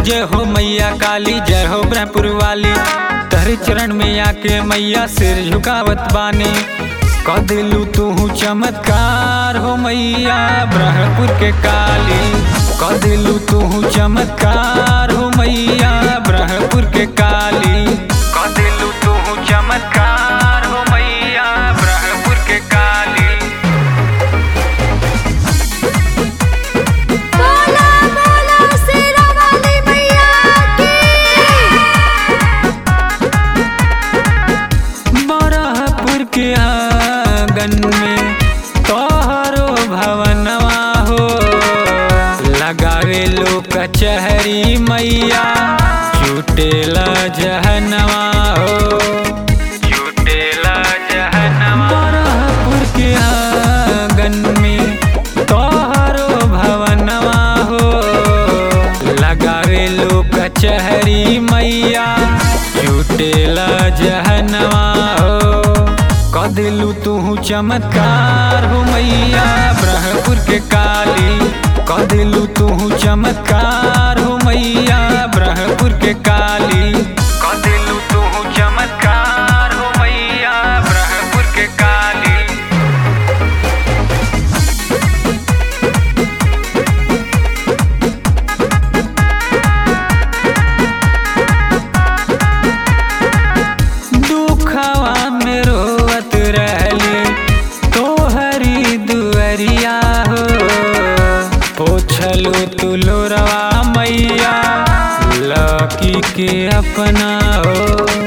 जय हो मैया काली जय हो ब्रह्मपुर वाली तहरे चरण में आके मैया सिर झुकावत बानी क दिलू तू चमत्कार हो मैया ब्रह्मपुर के काली क दिलू तू चमत्कार हो मैया ब्रह्मपुर के काली क दिलू तू चमत्कार हो मैया ब्रह्मपुर के काली बोला बोला शेरा वाली मैया की बरहपुर के आंगन में तोहरो भवनवा हो लगावे लो कचहरी मैया चुटेला जहनवा हो चुटेला जहनवा बरहपुर के आंगन में तोहरो भवनवा हो लगावे लो कचहरी मैया चुटेला जहनवा हो क दिलू तू चमत्कार हो मैया ब्रह्मपुर के काली क दिलू तू चमत्कार हो मैया ब्रह्मपुर के काली क दिलू तू चमत्कार हो मैया ब्रह्मपुर के काली दुखवा में रोवत रहली तोहरी दुअरिया हो पोछलू तुलोरवा मैया लकी के अपना हो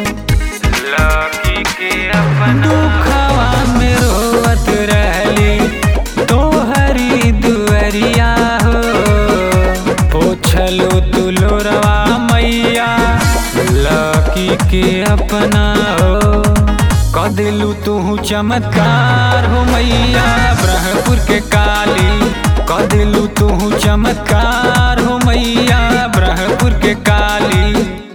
लकी के अपना दुखवा में रोवत रहली तोहरी दुअरिया हो पोछलू तुलोरवा मैया लकी के अपना हो क दिलू तू चमत्कार हो मैया ब्रह्मपुर के काली क दिलू तू चमत्कार हो मैया ब्रह्मपुर के काली